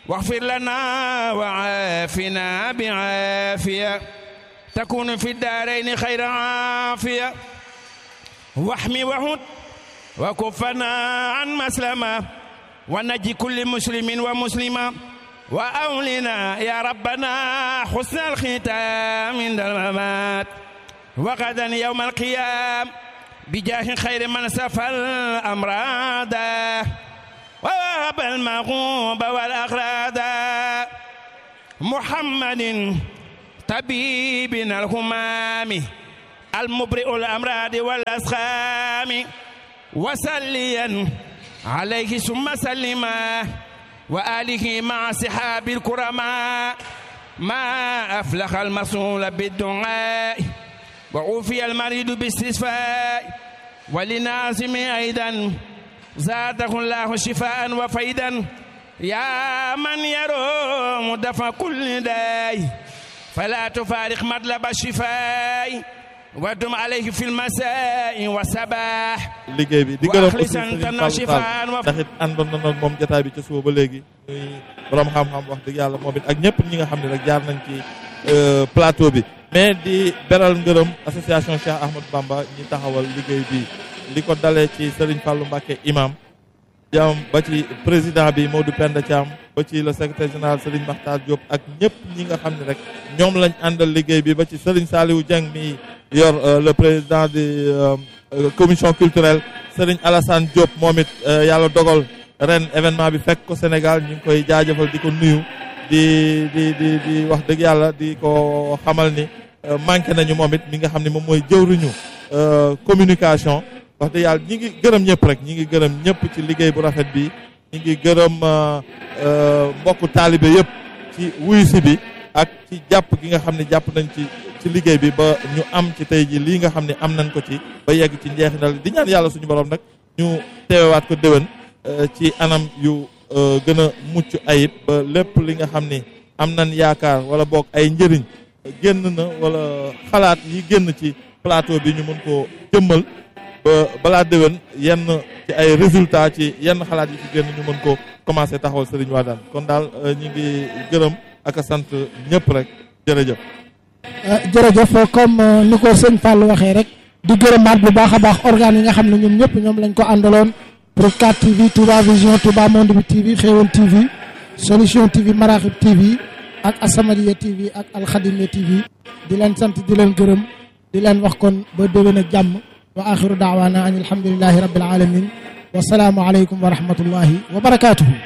واغفر لنا وعافنا بعافية تكون في الدارين خير عافية واحمي وهد وكفنا عن مسلمة ونجي كل مسلم ومسلمة وأولنا يا ربنا حسن الختام عند الممات وغدا يوم القيام بجاه خير من سفى الأمراض ووهب المغوب والأغراض محمد طبيبنا الهمام المبرئ الأمراض والأسقام وسليا عليه ثم سلما وآله مع صحاب الكرماء ما أفلح المصول بالدعاء وعوفي المريض باستشفاء ولنازم أيضا زاده الله شفاء وفيدا يا من يروم دفع كل داي فلا تفارق مطلب الشفاء ودم عليه في المساء والصباح liggéey bi di gërëm aussi وأخلص Serigne أنت Fallou شفاء Tall وف... ndax it àndoon na nag moom jotaay bi ci suba ba léegi muy borom xam-xam wax dëgg yàlla moom it ak ñëpp ñi nga xam ne rek jaar nañ ci plateau bi mais di beral ngërëm association Cheikh Ahmadou Bamba ñi taxawal liggéey bi li ko dalee ci Serigne Fallou Mbacké imam jam ba ci président bi Modou Penda Thiam ba ci le secrétaire général Serigne Makhtar Diop ak ñëpp ñi nga xam ne rek ñoom lañ àndal liggéey bi ba ci Serigne Saliou Dieng mi yor euh, le président de euh, euh, commission culturelle Serigne Alassane Diop moom it yàlla dogal ren événement bi fekk ko Sénégal ñu ngi koy jaajëfal di ko nuyu di di di di wax dëgg yàlla di ko xamal ni manqué nañu moom it mi nga xam ne moom mooy jëwriñu communication wax dëgg yàlla ñi ngi gërëm ñëpp rek ñi ngi gërëm ñëpp ci liggéey bu rafet bi ñi ngi gërëm mbokku taalibe yëpp ci wuyu si bi ak ci jàpp gi nga xam ne jàpp nañ ci ci liggéey bi ba ñu am ci tey ji lii nga xam ne am nañ ko ci ba yegg ci njeexinal di ñaan yàlla suñu borom nag ñu teewewaat ko déwén ci anam yu gën a mucc ayib ba lépp li nga xam ni am nañ yaakaar wala boog ay njëriñ génn na wala xalaat yi génn ci plateau bi ñu mën koo jëmmal ba balaa déwén yenn ci ay résultats ci yenn xalaat yi ci génn ñu mën ko commencé taxawal Serigne Wadane kon daal ñu ngi gërëm ak a sant ñëpp rek jërëjëf. jërëjëf comme ni ko sëñ Fall waxee rek di gërëmaat bu baax a baax organes yi nga xam ne ñoom ñëpp ñoom lañ ko àndaloon pour 4 TV Touba Vision Touba Monde bi TV Xéewal TV Solution TV Maraxib TV ak Asamadia TV ak Alxadimia TV di leen sant di leen gërëm di leen wax kon ba déwén ak jàmm wa axiru daawaana an alhamdulilahi rabbil alamin wa salaamu aleykum wa rahmatullahi wa barakaatuhu